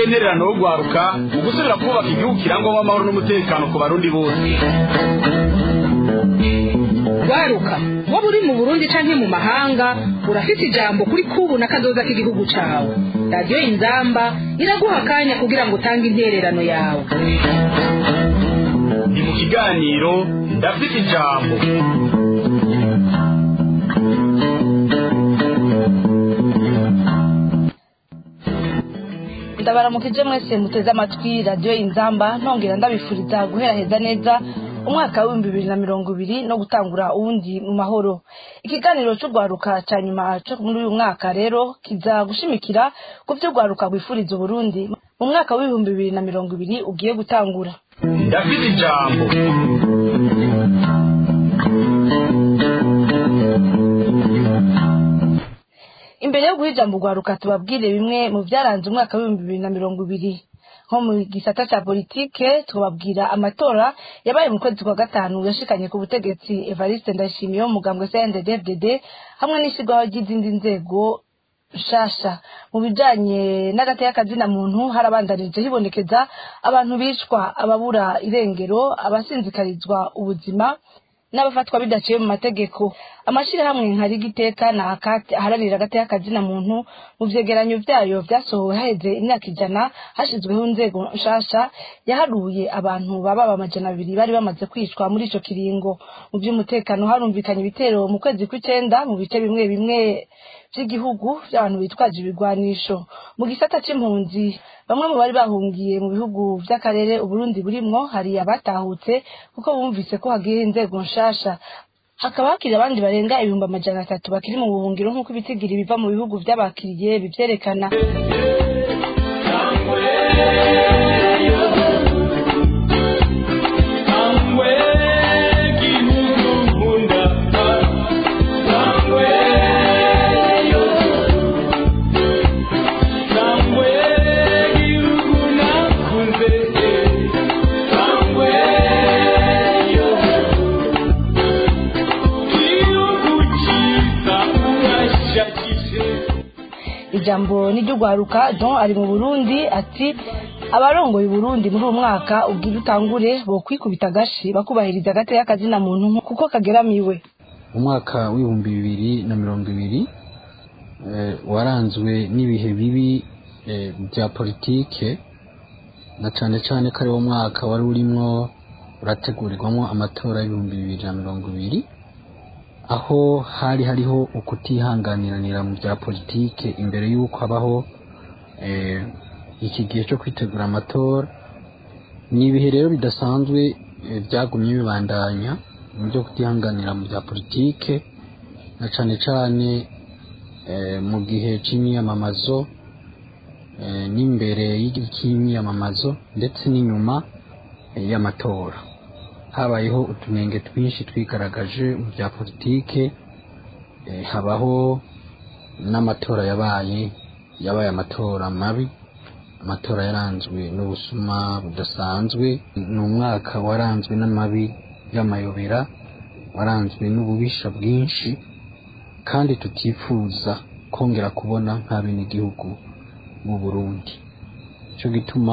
intererano yo guharuka mu gusubira kubaka igihugu kirangwamo amahoro n'umutekano ku barundi bose waruka waba uri mu burundi canke mu mahanga urafite ijambo kuri kubu na kazoza k'igihugu cawe radiyo inzamba iraguha akanya kugira ngo utange intererano yawe ni mu kiganiro ndafite ijambo ndabaramukije mwese muteze amatwi radiyo inzamba ntongera ndabifuriza guhera heza neza umwaka w'ibihumbi bibiri na mirongo ibiri no gutangura uwundi mu mahoro ikiganiro cy'urwaruka cya nyuma cyo muri uyu mwaka rero kiza gushimikira ku byo urwaruka rwifuriza uburundi mu mwaka w'ibihumbi bibiri na mirongo ibiri ugiye gutangura ndafite ijambo imbere yo guha ijambo urwaruka tubabwire bimwe mu byaranze umwaka w'ibihumbi bibiri na mirongo ibiri nko mu gisata cya politike tubabwira amatora yabaye mu kwezi kwa gatanu yashikanye ku butegetsi evariste ndayishimiye wo mugambwe cnddd hamwe n'ishyirwaho ry'izindi nzego nshasha mu bijanye n'agateka kazina muntu harabandanije hibonekeza abantu bicwa ababura irengero abasinzikarizwa ubuzima n'abafatwa bidaciye mu mategeko amashyirahamwe nka rigiteka na akati aharanira agateka kazina muntu mu vyegeranyo vyayo vyasohowe haheze imyaka ijana hashizweho inzego nshasha yaharuye abantu baba amajana abiri bari bamaze kwicwa muri ico kiringo mu vy'umutekano harumvikanye ibitero mu kwezi kw'icenda mu bice bimwe bimwe vy'igihugu vy'abantu bitwaje ibigwanisho mu gisata c'impunzi bamwe mu bari bahungiye mu bihugu vy'akarere uburundi burimwo hari abatahutse kuko bumvise ko hagiye inzego nshasha hakaba hakiri abandi barenga ibihumbi amajana atatu bakiri mu buhungiro nk'uko ibitigiri biva mu bihugu vy'abakiriye bivyerekana ijambo n'iry'urwaruka don ari mu burundi ati abarongoye uburundi muri uwo mwaka ubwira utangure bo kwikubita agashi bakubahiriza agateka kazina muntu kuko kageramiwe umwaka w'ibihumbi bibiri na mirongo ibiri waranzwe n'ibihe bibi bya politike na cyane cyane ko ari wo mwaka wari urimo urategurirwamo amatora y'ibihumbi bibiri na mirongo ibiri aho hari hariho ukutihanganiranira mu bya politike imbere y'uko habaho iki gihe cyo kwitegura amatora ni ibihe rero bidasanzwe byagumye bibandanya mu byo kutihanganira mu bya politike na cyane cyane mu gihe cy'imyiyamamazo n'imbere y'imyiyamamazo ndetse n'inyuma y'amatora habayeho utunenge twinshi twigaragaje mu bya politike habaho n'amatora yabaye yabaye amatora mabi amatora yaranzwe n'ubusuma budasanzwe ni umwaka waranzwe n'amabi y'amayobera waranzwe n'ububisha bwinshi kandi tutifuza kongera kubona nk'abenegihugu mu burundi cyo gituma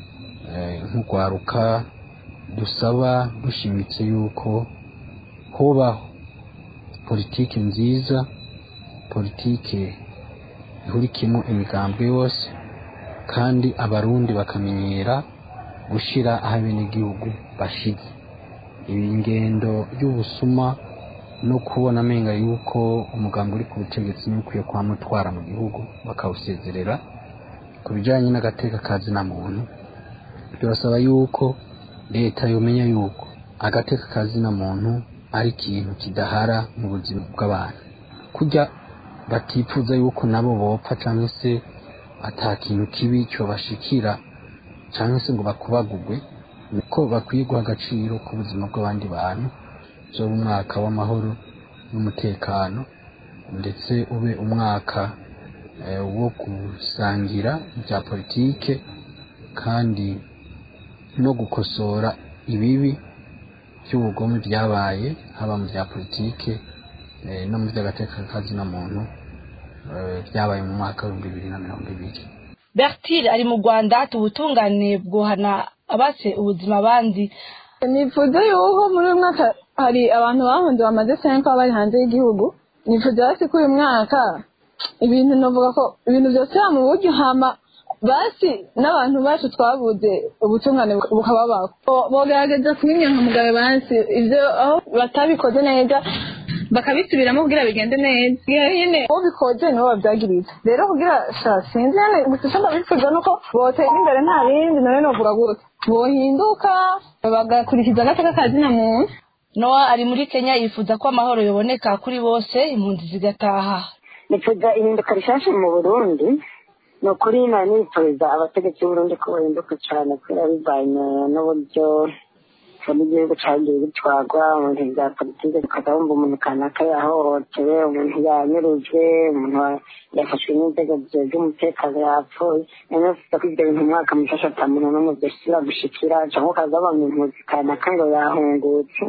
nk'urwaruka dusaba dushimitse yuko hubaho politike nziza politike ihurikiyemo imigambwe yose kandi abarundi bakamenyera gushyira aho abenegihugu bashize ibi ngendo y'ubusuma no kubona amenga yuko umugambi uri ku butegetsi n'ukwiye kuhamutwara mu gihugu bakawusezerera ku bijyanye n'agateka ka zina muntu turasaba yuko leta yomenya yuko agateka ka zina muntu ari ikintu kidahara mu buzima bw'abantu kujya batifuza yuko nabo bopfa cyangwa se ata kintu kibi cyobashikira cyangwa se ngo bakubagugwe niko bakwiye guha agaciro ku buzima bw'abandi bantu zo umwaka w'amahoro n'umutekano ndetse ube umwaka wo gusangira bya politike kandi no gukosora ibibi by'ubugome byabaye haba mu bya politike no mu by'agateka kazina muntu byabaye mu mwaka w'ibihumbi bibiri na mirongo ibiri bertile ari mu rwanda ati ubutungane bwohana abase ubuzima abandi nifuza yuko muri uyu mwaka hari abantu bahunze bamaze senka bari hanze y'igihugu nifuza basi ko uyu mwaka ibintu navuga ko ibintu byose mu buryo hama basi n'abantu bacu twabuze ubutungane bukababaho bogerageza kubinyankamugabe basi ibyo aho batabikoze neza bakabisubiramo kugira bigende neza iyo nyine ubikoze nibo babyagiriza rero kugira sha sinzi nyine gusa icyo ndabifuza ni uko botera imbere nta bindi nawe novuga gutya bohinduka bagakurikiza agateka ka zina muntu nowa ari muri kenya yifuza ko amahoro yoboneka kuri bose impunzi zigataha nifuza ihinduka rishasha mu burundi ni ukuri nari nifuriza abategetsi b'uburundi ko bahinduka cyane kubera bivanye n'uburyo n'igihugu cyagiye gitwarwa mu bintu bya politiki ukajya wumva umuntu kanaka yahohotewe umuntu yanyurujwe umuntu yafashwe n'inzego z'umutekano yapfuye rero ufite ko ibyo bintu umwaka mushasha ata muntu n'umwe byashyira gushikira cyangwa ukaza wabona impunzi kanaka ngo yahungutse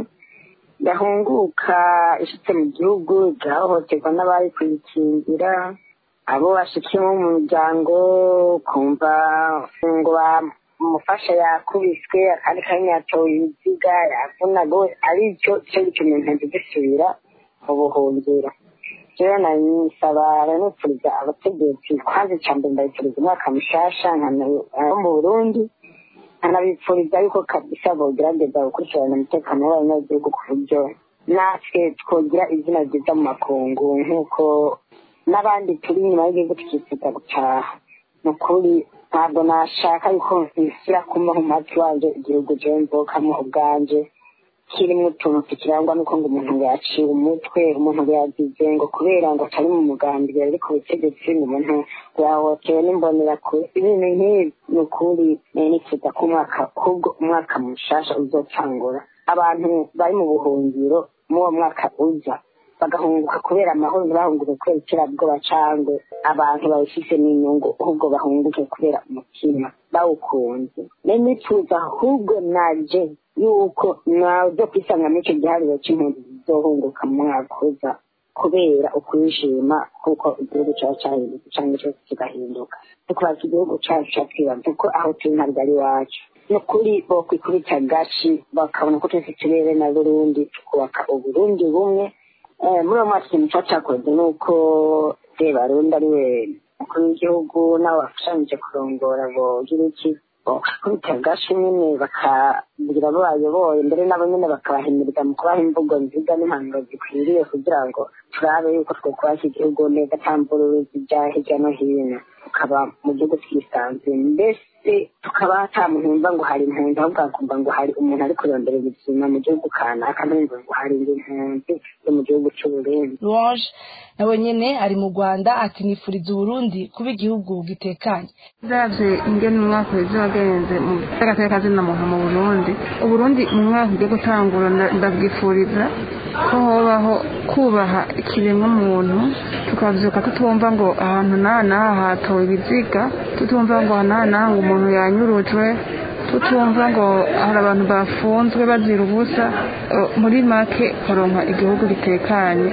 yahunguka ishitse mu gihugu igahohoterwa n'abari kuyikingira abo bashikiye mu muryango kumva ngo umufasha yakubiswe akandi kanya yatowe ibiziga yavunaga ari cyo cyo gituma impunzi zisubira mu buhungiro rero nanisaba nifuriza abategetsi kwanza icya mbere ndabifuriza umwaka mushasha wo mu burundi nkanabifuriza yuko kabisa bogerageza gukurikirana umutekano w'abanyagihugu ku buryo natwe twogira izina ryiza mu makungu nk'uko n'abandi turi inyuma y'igihugu tukifuza gutaha ni ukuri ntabwo nashaka yuko nshyira ku matwi wanjye igihugu jewe mvukamo ubwanje kirimo utuntu tukirangwa nuko ngo umuntu ngo yaciwe umutwe umuntu ngo yagize ngo kubera ngo atari mu mugambi yari ku butegetsi ngo umuntu ngo yahohotewe n'imbonerakure ibintu nk'ibi ni ukuri nifuza ko umwaka ahubwo umwaka mushasha uzotangura abantu bari mu buhungiro muri uwo mwaka uza bagahunguka kubera amahoro ntibahunguke kubera iterabwoba cyangwa abantu babifise n'inyungu ahubwo bahunguke kubera umutima bawukunze nenifuza ahubwo naje yuko nazo kwisanga muri icyo gihariro cy'impunzi zizohunguka mu mwaka uza kubera ukwishima kuko igihugu cyaba cyahindutse cyangwa cyose kigahinduka tukubaza igihugu cyacu cyatwibaza ko aho turi ntabwo ari iwacu ni ukuri bokwikubita gashi bakabona ko twese turere na burundi tukubaka uburundi bumwe muri uwo mwaka ikintu cyacu cyakoze ni uko sebarundi ari we umukuru w'igihugu n'abo bafashanyije kurongora bogira iki bakubita gashi nyine bakabwira abo bayoboye mbere nabo nyine bakabahimiriza mu kubaha imvugo nziza n'impanuro zikwiriye kugira ngo turabe yuko twokwaka igihugu neza nta mvururu zijya hirya no hino tukaba mu gihugu twisanzuye mbese tukaba ata muntu wumva ngo hari impunzi ahubwo hakumva ngo hari umuntu ari kurondera ubuzima mu gihugu kanaka ntumva ngo hari indi mpunzi yo mu gihugu cy'uburundi louange nawe nyene ari mu rwanda ati nifuriza uburundi kuba igihugu gitekanye uravye ingene umwaka weze wagenze mu gateka zina muntu mu burundi uburundi mu mwaka ugiye gutangura ndabwifuriza ko hobaho kubaha ikiremwa muntu tukavyuka tutumva ngo ahantu naha naha hatowe ibiziga tutumva ngo naha naha ngo umuntu yanyurujwe tutumva ngo hari abantu bafunzwe bazira ubusa muri make koronka igihugu gitekanye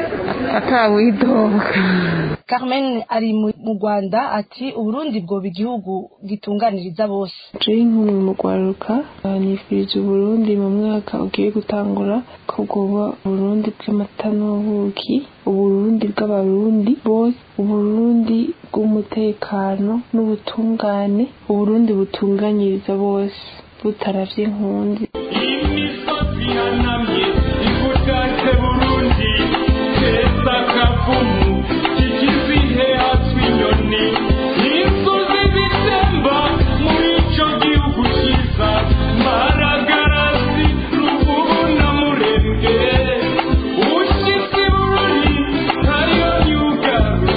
atawidoga carmen ari mu rwanda ati uburundi bwoba igihugu gitunganiriza bose jay nkumi mu rwaruka nifurije uburundi mu mwaka ugiye gutangura ko bwoba uburundi bw'amata n'ubuki uburundi bw'abarundi bose uburundi bw'umutekano n'ubutungane uburundi butunganyiriza bose butaravye inkundi imisozi ihanamye igutatse burundi keza kavumu kikizihe hatswe inyoni inzuzi zitemba muri ico gihugu ciza maragarasi ruvubu na murembwe ushitse bururi hariyo nyugaro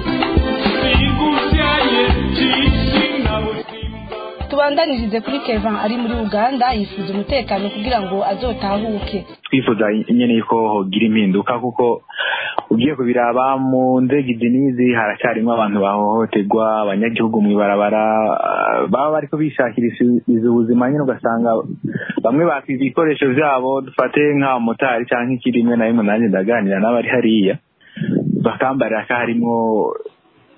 sigusyaye cishi na busimba tubandanirize kuri kevin ari muri uganda yifuza umutekano kugira ngo azotahuke twifuza nyene yuko hogira impinduka kuko ugiye kubiraba mu nzego izi n'izi haracyarimo abantu bahohoterwa abanyagihugu mw'ibarabara ah, baba bariko bishakiriza ubuzima nyine ugasanga bamwe bakwiza ibikoresho vyabo dufate nk'abamotari canke ikiri rimwe na rimwe nanjye ndaganira n'abari hariya bakambarira ko harimo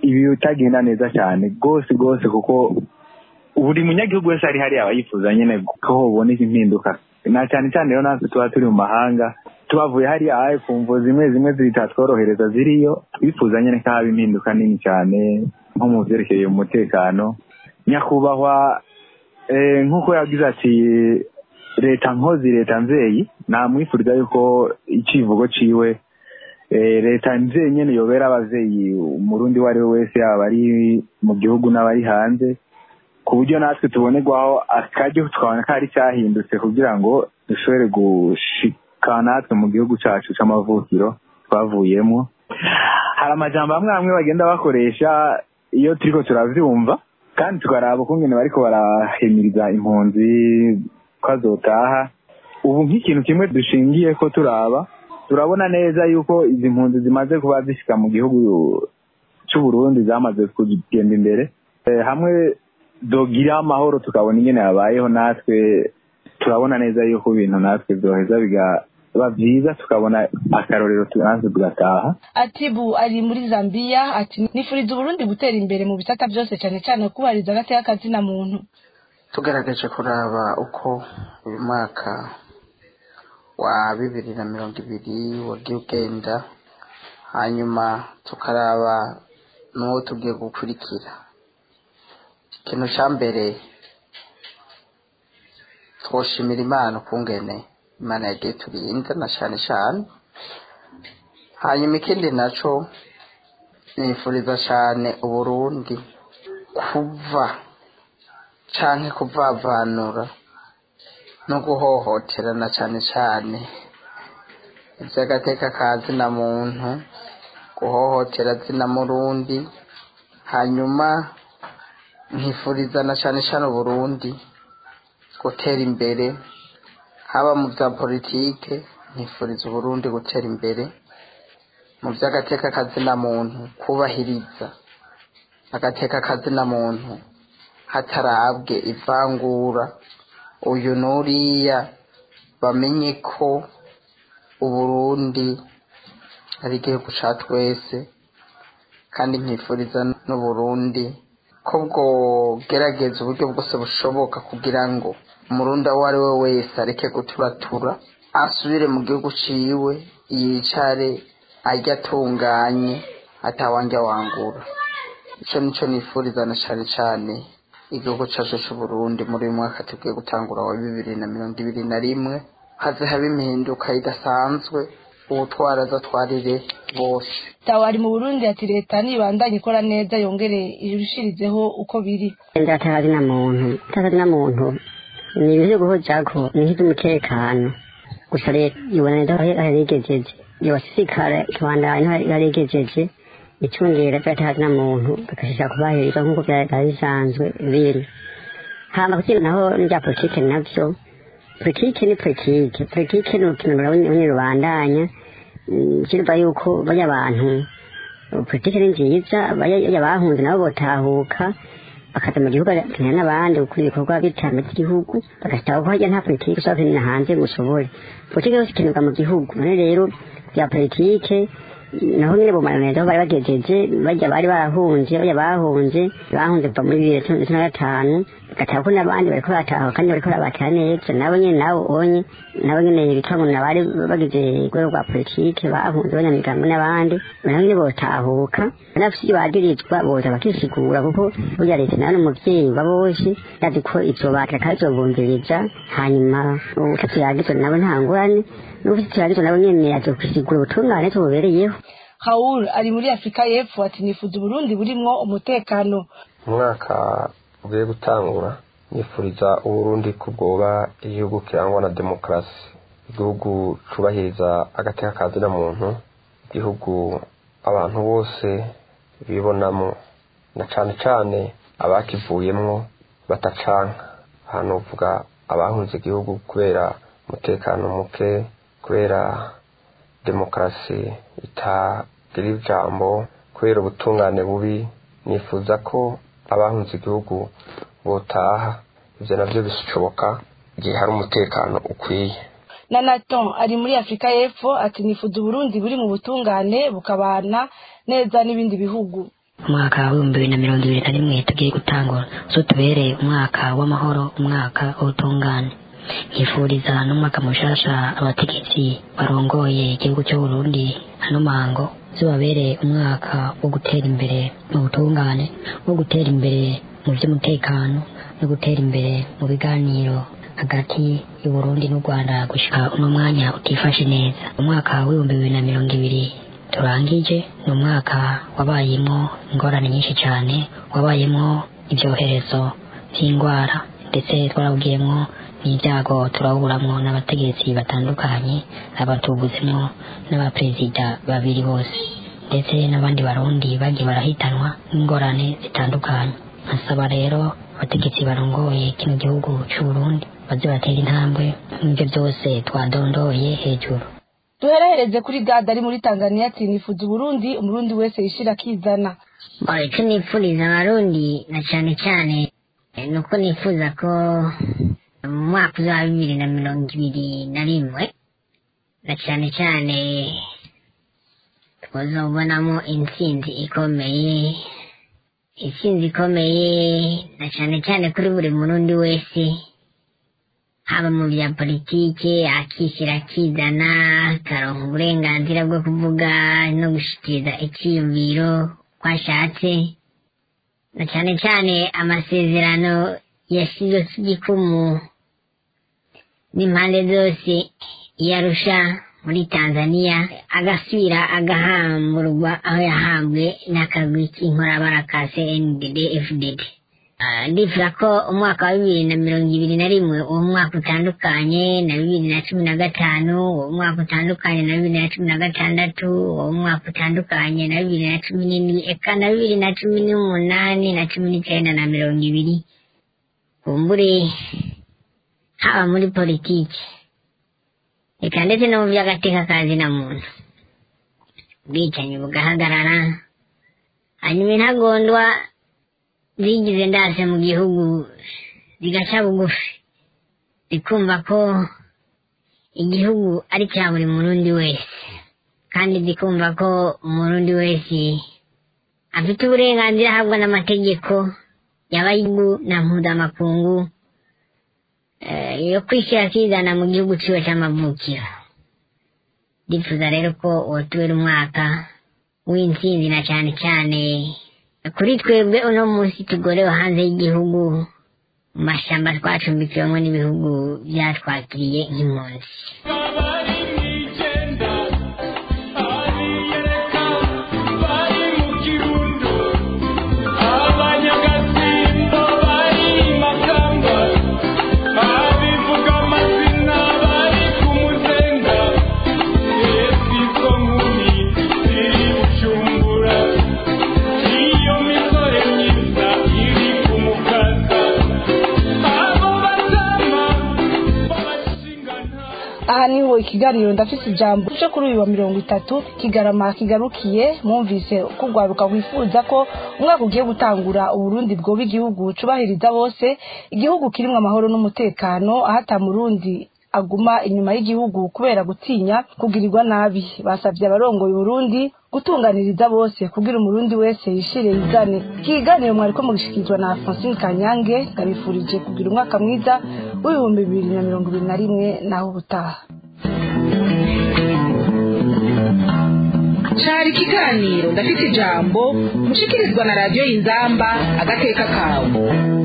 ibi bitagenda neza cyane rwose rwose kuko buri munyagihugu wese ari hariya aba yifuza nyine ko hoboneka impinduka na cyane cyane rero natwe tuba turi mu mahanga tubavuye hariya aye ku mvo zimwe zimwe zitatworohereza ziriyo twifuza nyine ko haba impinduka nini cyane nko mu byerekeye umutekano nyakubahwa eh, nk'uko yagize ati leta nkozi leta nzeyi namwifuriza yuko icivugo ciwe eh, leta nzeyi nyene yobera abavyeyi umurundi uwo ari we wese yaba ari mu gihugu n'abari hanze ku buryo natwe tubonerwaho akaryo tukabona ko ari cyahindutse kugira ngo dushobore gushika natwe mu gihugu cacu c'amavukiro twavuyemo hari amajambo amwe amwe bagenda bakoresha iyo turiko turavyumva kandi tukaraba ukungene bariko barahimiriza impunzi ko azotaha ubu nk'ikintu kimwe dushingiye ko turaba turabona neza yuko izi mpunzi zimaze kuba zishika mu gihugu c'uburundi zamaze kugenda imbere Eh, hamwe dogira amahoro tukabona ingene yabayeho natwe turabona neza yuko ibintu natwe vyoheza bigaba vyiza tukabona akarorero tu- natwe tugataha atibu ari muri zambia ati nifuriza uburundi gutera imbere mu bisata byose cyane cyane kubahiriza agateka kazina muntu tugerageje kuraba uko uyu mwaka wa bibiri na mirongo ibiri wagiye ugenda hanyuma tukaraba n'uwo tugiye gukurikira ikintu cya mbere twoshimira imana ukungene imana yagiye turinda na cyane cyane hanyuma ikindi naco nifuriza cyane uburundi kuva canke kuvavanura no guhohoterana cane cane ivy'agateka ka zina muntu guhohotera zina murundi hanyuma nkifuriza na cane cane uburundi gutera imbere haba mu vya politike nkifuriza uburundi gutera imbere mu vy'agateka ka zina muntu kubahiriza agateka ka zina muntu hatarabwe ivangura uyu n'uriya bamenye ko uburundi ari igihugu ca twese kandi nkifuriza n'uburundi ko bwogerageza uburyo bwose bushoboka kugira ngo umurundi uwo ari we wese areke guturatura asubire mu gihugu ciwe yicare arya atunganye atawanja wangura ico nico nifuriza na cane cane igihugu cacu c'uburundi muri uyu mwaka tugiye gutangura wa bibiri na mirongo ibiri na rimwe haze haba impinduka idasanzwe uwutwara azatwarire bose tawa ari mu burundi ati leta nibandanye ikora neza yongere irushirizeho uko biri ndatazi na muntu ndatazi na muntu ni ibintu byo guhojako ni nk'iby'umutekano gusa leta ibona neza aho yarigejeje yobasikara ikabandanya aho yarigejeje icungera byatazi na muntu bakashishaka kubahiriza nk'uko byari bisanzwe biri hama kugira naho n'ibya politike navyo politike ni politike politike ni urukino runini rubandanya kirva yuko bajya abantu politike ni nziza bajya bahunze nabo botahuka bakaza mu gihugu bagatanya n'abandi gukora ibikorwa by'iterambere ry'igihugu bagataha ko hajya nta politike ushobora kwinjira hanze ngo ushobore politike yose ikenerwa mu gihugu none rero bya politike naho nyine bumara neza aho bari bagejeje bajya bari barahunze bajya bahunze bahunze kuva muri bibiri na cumi na gatanu bagataha ko n'abandi bariko barataha kandi bariko barabatera neza nabo nyine nabo onye nabo nyine bitwa ngo nabari bagize urwego rwa politike bahunze banyamigambo n'abandi nabo nyine botahuka n'abafite ibyo bagirizwa boza bakisigura kuko burya leta nawe n'umuvyeyi wa bose yazi ko ivyo bakira kandi izobumviriza hanyuma ubutatu yagizwe nabo nta ngorane n'ubufite yagizwe nabo nyene azokwisigura ubutungane tububereyeho Raoul ari muri Afrika y'Epfo ati nifuza Burundi burimwo umutekano umwaka ugiye gutangura nifuriza uburundi ko bwoba igihugu kirangwa na demokarasi igihugu cubahiriza agateka ka zina muntu igihugu abantu bose bibonamo na cane cane abakivuyemwo batacanka hano uvuga abahunze igihugu kubera umutekano muke kubera demokarasi itagira ijambo kubera ubutungane bubi nifuza ko abahunze igihugu botaha ivyo navyo bishoboka igihe hari umutekano ukwiye na Nathan ari muri Afrika y'Epfo ati nifuza Burundi buri mu butungane bukabana neza n'ibindi bihugu umwaka w'ibihumbi bibiri na mirongo ibiri na rimwe tugiye gutangura zo tubereye umwaka w'amahoro umwaka w'ubutungane nkifuriza n'umwaka mushasha abategetsi barongoye igihugu cy'u Burundi hano mango zibabereye umwaka wo gutera imbere mu butungane wo gutera imbere mu by'umutekano no gutera imbere mu biganiro hagati y'u Burundi n'u Rwanda gushika uno mwanya utifashe neza umwaka w'ibihumbi bibiri na mirongo ibiri turangije ni umwaka wabayemo ingorane nyinshi cyane wabayemo ibyoherezo by'indwara ndetse twarawugiyemo n'ibyago turahuramwo n'abategetsi batandukanye abatubuzemo n'abaperezida babiri bose ndetse n'abandi barundi bagiye barahitanwa n'ingorane zitandukanye nkasaba rero abategetsi barongoye kino gihugu cy'u Burundi baze batera intambwe n'ibyo byose twadondoye hejuru duherehereze kuri gada ari muri tanzania ati nifuza uburundi umurundi wese yishira akizana icyo nifuriza abarundi na cyane cyane ni uko nifuza ko mu mwaka uzaba bibiri na mirongo ibiri na rimwe na cyane cyane twazobonamo intsinzi ikomeye intsinzi ikomeye na cyane cyane kuri buri murundi wese haba mu bya politike akishyira akizana akaronka uburenganzira bwo kuvuga no gushikiriza icyiyumviro ko ashatse na cyane cyane amasezerano yashyizweho igikumu n'impande zose yarusha muri tanzania agasubira agahamburwa aho yahambwe n'akagwi k'inkorabara ka cndd fdd ndifuza ko umwaka wa bibiri na mirongo ibiri na rimwe uwo mwaka utandukanye na bibiri na cumi na gatanu uwo mwaka utandukanye na bibiri na cumi na gatandatu uwo mwaka utandukanye na bibiri na cumi n'indwi eka na bibiri na cumi n'umunani na cumi n'icyenda na mirongo ibiri kumbure haba muri politiki reka ndetse no mu by'agateka kazi na muntu ubwicanyi bugahagarara hanyuma intagondwa zigize ndase mu gihugu zigaca bugufi zikumva ko igihugu ari cya buri murundi wese kandi zikumva ko umurundi wese afite uburenganzira ahabwa n'amategeko y'abayigu na mpuzamakungu yo kwishyira akizana mu gihugu ciwe c'amavukiro ndifuza rero ko wotubera umwaka w'intsinzi na cane cane kuri twebwe uno munsi tugorewe hanze y'igihugu mu mashamba twacumbikiwemo n'ibihugu byatwakiriye nk'impunzi aha niho ikiganiro ndafise ijambo cyo kuri uyu wa mirongo itatu kigarama kigarukiye mwumvise ko urwaruka wifuza ko umwaka ugiye gutangura uburundi bwoba igihugu cubahiriza bose igihugu kirimwo amahoro n'umutekano aho ata murundi aguma inyuma y'igihugu kubera gutinya kugirirwa nabi basabye abarongoye uburundi gutunganiriza bose kugira umurundi wese yishire yizane ikiganiro mwariko mugishikirizwa na Francine Kanyange ngabifurije kugira umwaka mwiza w'ibihumbi bibiri na mirongo ibiri na rimwe naho ubutaha cari ikiganiro ndafite ijambo mushikirizwa na radiyo y'inzamba agateka kawe